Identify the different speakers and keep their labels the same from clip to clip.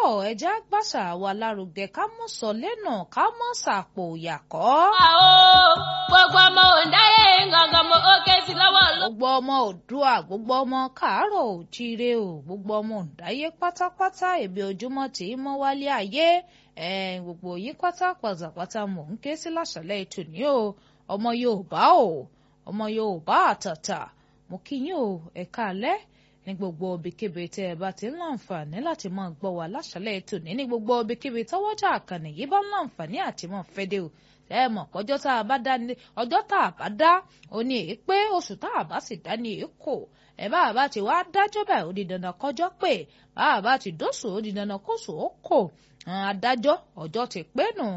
Speaker 1: bọ̀ ẹja gbàṣà wa lárugẹ ká mọ̀ sọ lẹ́nà ká mọ̀ sàpò ìyàkọ́.
Speaker 2: àwọ̀ gbogbo ọmọ òǹdáyé gangan mo ó ké sí lọ́wọ́ ló.
Speaker 1: gbogbo ọmọ òdua gbogbo ọmọ káàárọ̀ òjíire o gbogbo ọmọ òǹdáyé pátápátá èbí ojúmọ́ tí í mọ́ wálé ayé ẹ̀ gbogbo yìí pátá pátápátá mò ń ké sí láṣálẹ́ ètò ní o ọmọ Yorùbá o ọmọ Yorùbá àtàtà mo kí yín o ẹ káalẹ́ ní gbogbo ibikíbi tẹ́ ẹ bá ti ń láǹfààní láti máa gbọ́ wa láṣálẹ́ ètò ní ní gbogbo ibikíbi tọ́wọ́jà àkànnì yìí bá ń láǹfààní àti máa fẹ́dẹ̀ o ẹ mọ̀ ọjọ́ tá a bá dá ní ọjọ́ tá a bá dá ó ní èé pé oṣù tá a bá sì dá ní èé kò ẹ bá a bá ti wá dájọ́ báyìí ó di dandan kọjọ́ pé bá a bá ti dóṣù ó di dandan kóṣù ó kò adájọ́ ọjọ́ ti pé nù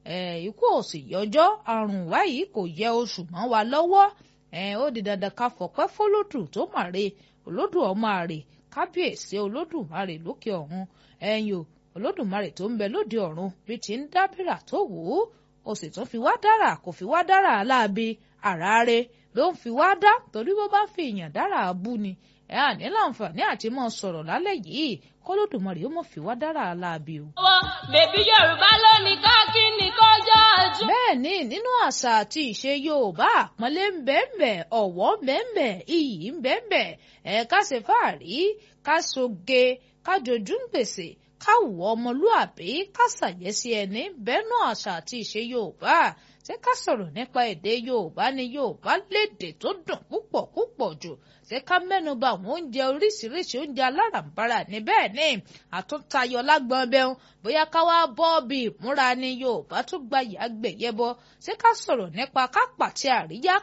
Speaker 1: ikú ò sì yọjọ́ àrùn wáyìí kò yẹ oṣù mọ́ wa lọ́wọ́ ó di dandan ká fọpẹ́ fọlọ́dù tó màre olódù ọmọ àrè kábíyèsí olódùmarè lókè ọ̀run ẹ̀yìn o olódùmarè tó ń bẹ lóde ọ̀run bí ti ń dábìrà tó wù ú ó sì tún fi wá dára kò fi wá dára aláàbí àràárẹ ló ń fi wá dá torí bó bá fi èèyàn dára abú ni ẹ à ní láǹfààní àti mọ sọ̀rọ̀ lálẹ́ yìí kólódùmarè ó mọ̀ fi wá dára aláàbí o.
Speaker 2: ọwọ́ bèbí yorùbá lónìí káàkiri ní kọjá ojú.
Speaker 1: bẹ́ẹ̀ ni nínú àṣà àti ìṣe yorùbá àpọ́nlé ń bẹ́ẹ̀nbẹ́ ọ̀wọ́ ń bẹ́ẹ̀nbẹ́ iyì ń bẹ́ẹ̀nbẹ́ ẹ̀ ká ṣe fáàrí ká soge ká jojú ń gbèsè káwọ ọmọlúàbí ká ṣàyẹ́sí ẹni bẹ́ẹ̀nù àṣà àti ìṣe yorùbá ṣé ká sọ̀rọ̀ nípa èdè yorùbá ni yorùbá lédè tó dùn púpọ̀ púpọ̀ jù ṣé ká mẹ́nuba àwọn oúnjẹ oríṣiríṣi oúnjẹ aláràǹbarà ní bẹ́ẹ̀ ni àtúntayọ lágbọ́n bẹ́ẹ̀ bóyá ká wá bọ́ bí ìmúra ni yorùbá tún gba ìyàgbẹ̀yẹ bọ́ ṣé ká sọ̀rọ̀ nípa ká pàtẹ àríyá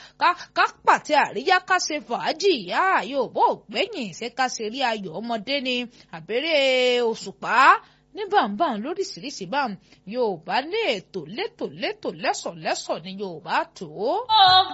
Speaker 1: ká pàtẹ àríyá ká ṣe fàájì ìyá yorùbá ògbẹ́yìn ṣé ká ṣe rí ayọ̀ ọmọdé ni àbẹ̀rẹ̀ òṣùpá ní bàǹbàǹ lóríṣiríṣi báǹ yorùbá ní ètò létò létò lẹ́sọ̀ lẹ́sọ̀ ni yorùbá tó.
Speaker 2: ó